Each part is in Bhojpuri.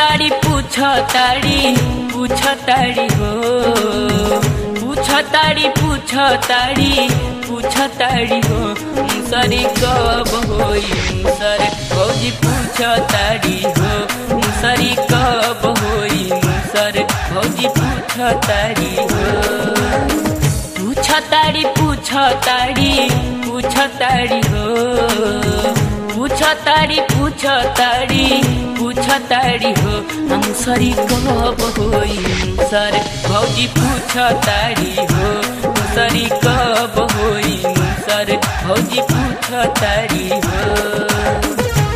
तारी पूछ तारी पूछ तारी हो पूछ तारी पूछ तारी पूछ तारी हो मुसरी कब होई मुसर भौजी पूछ तारी हो मुसरी कब होई मुसर भौजी पूछ तारी हो पूछ तारी पूछ तारी पूछ तारी हो पूछ तारी पूछ तारी पूछ तारी हो हम सरी कब होई सर भौजी पूछ तारी हो सरी कब होई सर भौजी पूछ तारी हो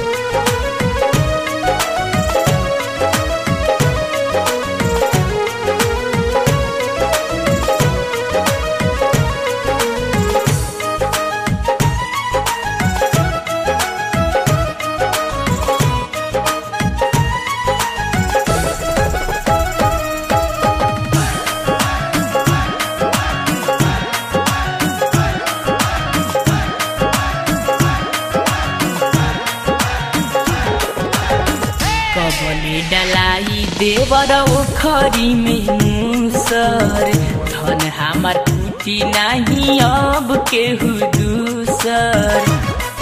कबले डलाई देवर ओखरी में मुसर धन हमार टूटी नहीं अब केहू दूसर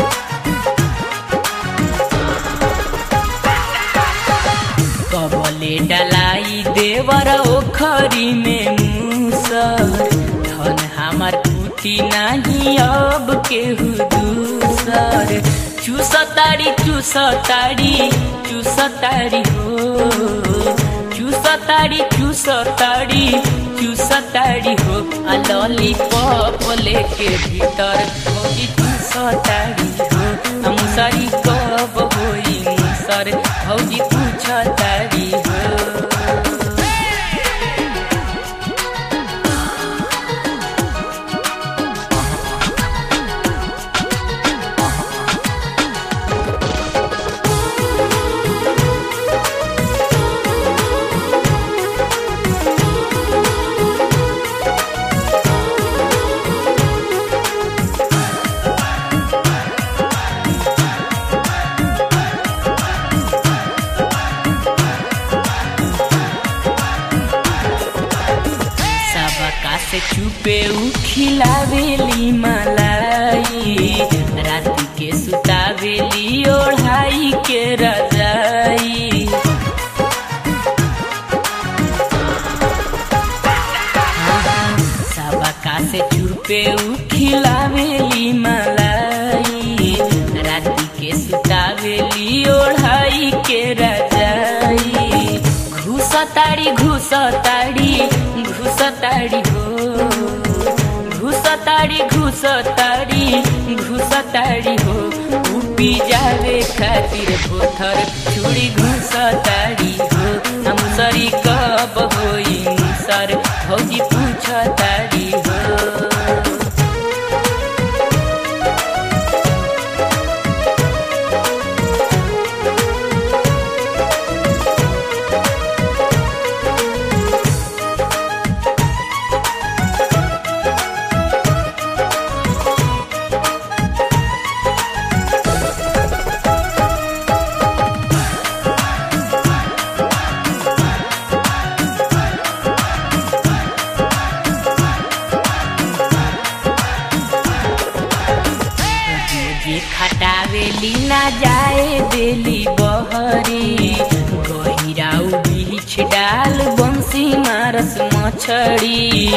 कबले डलाई देवर ओखरी में मुसर धन हमार टूटी नहीं अब केहू दूसर चूसतारी चूसतारी चूसतारी हो चूसतारी चूसतारी चूसतारी हो आ लॉलीपॉप लेके भीतर भौजी चूसतारी हो आ मुसरी कब होई मुसर भौजी पूछतारी हो सबका से चुपे उ खिलावेली मलाई रात के सुतावेली ओढ़ाई के रजाई सबका से चुपे उ खिलावेली मलाई रात के सुतावेली ओढ़ाई के रजाई घुसताड़ी घुसताड़ी घुसताड़ी हो घुसताड़ी घुसताड़ी घुसताड़ी हो उपी जावे खातिर भोथर छुरी घुसताड़ी हो हम सरी कब होई सर भौजी पूछताड़ी हो जे खटावेली ना जाए देली बहरी गहिराउ बीछ डाल बंसी मारस मछड़ी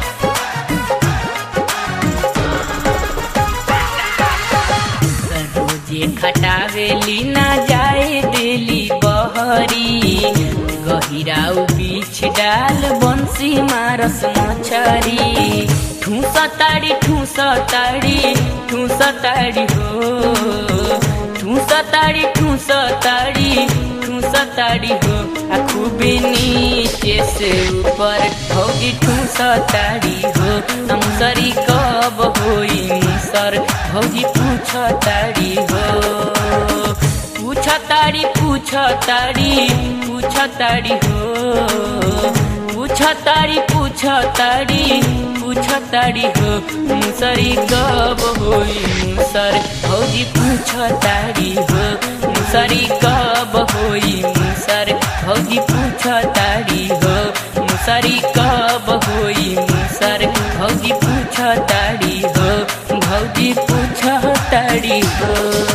रोजे खटावेली ना जाए देली बहरी गहिराउ बीछ डाल बंसी मारस मछरी ठूस ताड़ी ठूस ताड़ी ठूस ताड़ी हो ठूस ताड़ी ठूस ताड़ी ठूस ताड़ी हो आ खूबे नीचे से ऊपर भौजी ठूस ताड़ी हो हम सरी कब होई सर भौजी पूछ ताड़ी हो पूछ ताड़ी पूछ ताड़ी पूछ ताड़ी हो पूछ ताड़ी पूछ ताड़ी पूछ ताड़ी हो मुसरी कब होई मुसर भौजी पूछ ताड़ी हो मुसरी कब होई मुसर भौजी पूछ ताड़ी हो मुसरी कब होई मुसर भौजी पूछ ताड़ी हो भौजी पूछ ताड़ी हो